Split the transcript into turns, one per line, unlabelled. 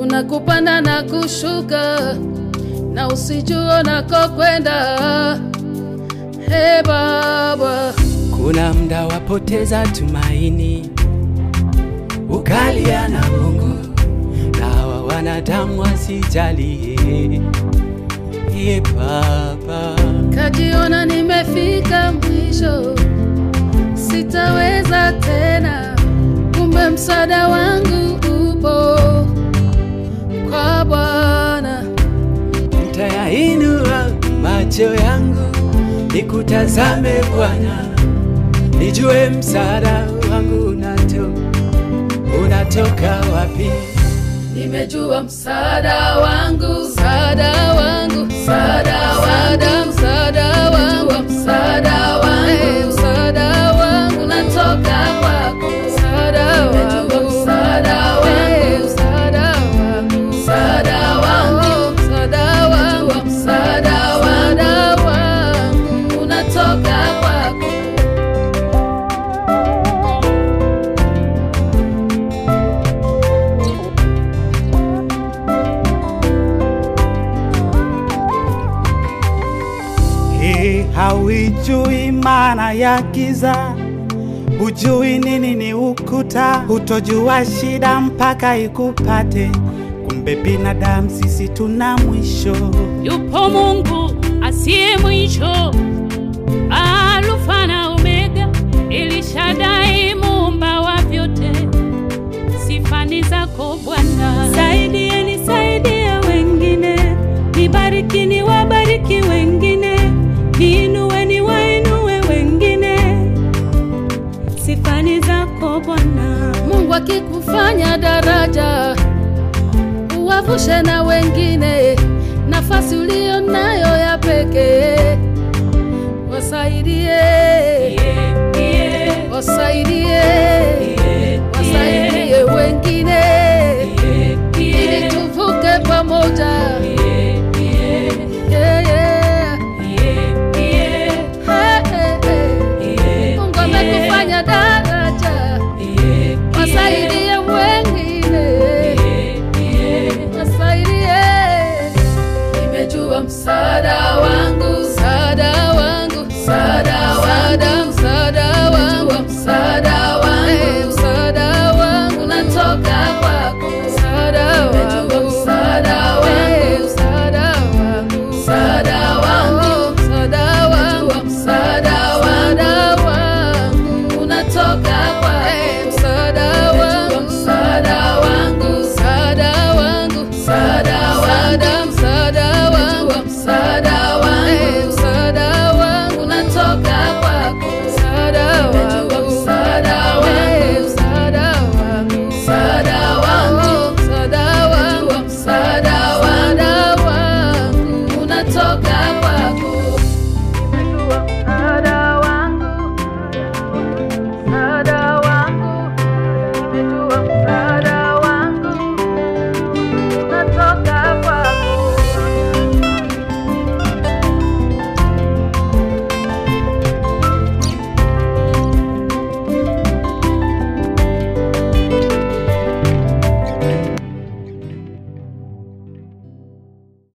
kuna kupanda na kushuka, na usijua unakokwenda. He Baba,
Kuna mda wapoteza tumaini, ukalia na Mungu na hawa wanadamu wasijali. Ye Baba,
kajiona nimefika mwisho, sitaweza tena, kumbe msaada wangu upo kwa Bwana.
nitayainua macho yangu nikutazame Bwana, nijue msaada wangu unato, unatoka wapi.
Nimejua msaada wangu, msaada wangu, msaada wangu, msaada wangu, msaada wangu, msaada wangu unatoka kwako, msaada wangu, msaada wangu, msaada wangu, msaada wangu, msaada wangu, msaada wangu unatoka kwako.
Hii hauijui maana ya giza, hujui nini ni ukuta, hutojua shida mpaka ikupate. Kumbe binadamu sisi tuna mwisho.
Yupo Mungu asiye mwisho, Alfa na Omega, Elishadai, muumba wa vyote. Sifa ni zako Bwana. Saidieni, saidia wengine, nibariki, niwabariki wengine, niinue, niwainue wengine. Sifa ni zako Bwana.
Mungu akikufanya daraja, uwavushe na wengine, nafasi uliyo nayo ya pekee, wasaidie,
Yeah, yeah,
wasaidie,
yeah,
wasaidie wengine.